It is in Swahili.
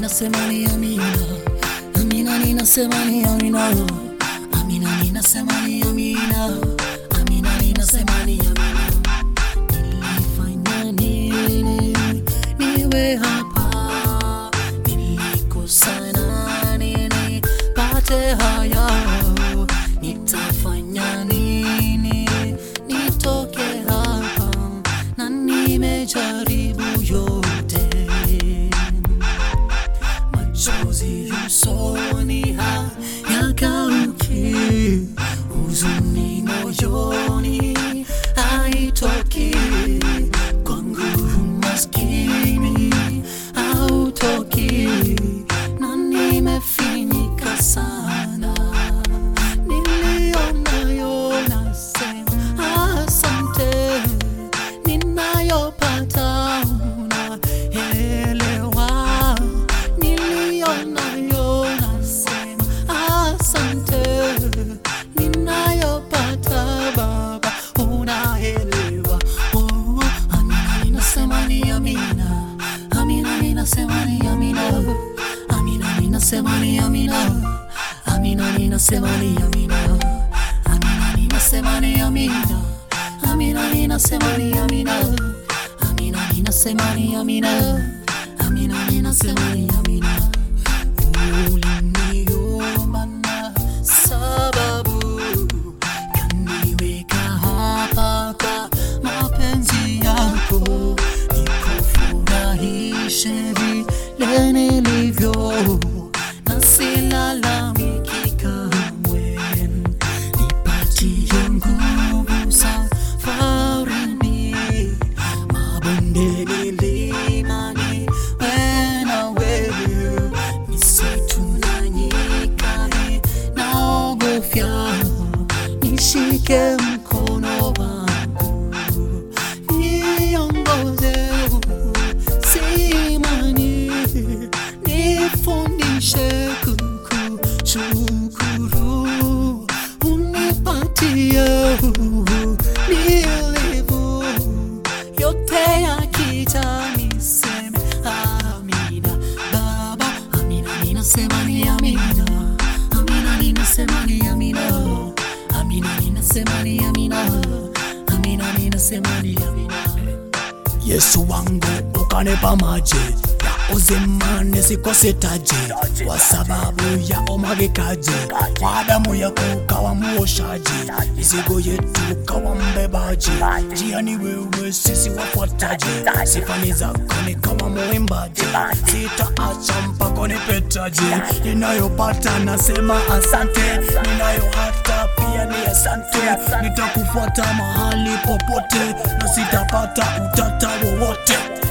ninasema ni amina, amina ninasema ni amina, amina ninasema ni amina, amina ninasema ni amina. Nilifanya nini niwe hapa? Nilikosana nini pate haya? Nitafanya nini nitoke hapa? Na nimejaribu yote, machozi usoni hayakauki, huzuni moyoni haitoki, kwangu maskini hautoki, na nimefinyika sana nilionayo nasema asante, ninayopata unaelewa. Nilionayo nasema asante, ninayopata Baba unaelewa. Oh, amina ninasema ni amina, amina ninasema ni amina, amina ninasema ni amina. Amina ninasema ni amina, amina ninasema ni amina, amina ninasema ni amina, amina ninasema ni amina, amina ninasema ni amina. Uliniumba na sababu kaniweka hapa kwa mapenzi yako, nikufurahishe vile nilivyo na silalamiki kamwe, nipatie nguvu safarini, mabonde milimani, wewe na wewe, misitu na nyika naogofya, nishike mkono wangu niongoze simani, nifundishe kukushukuru, unipatie nilivu yote yakija niseme amina. Baba, amina ninasema ni amina, amina ninasema ni amina, amina ninasema ni amina, amina ninasema ni amina. Yesu wangu ukanipa maji ya uzima nisikose taji, kwa sababu ya umwagikaji wa damu yako ukawa muoshaji, mizigo yetu ukawa mbebaji, njia ni wewe, sisi wafuataji, sifani zako nikawa muimbaji, sitaacha mpaka nipetaji, ninayopata nasema asante, ninayo hata pia ni asante, nitakufuata mahali popote na sitapata utata wowote.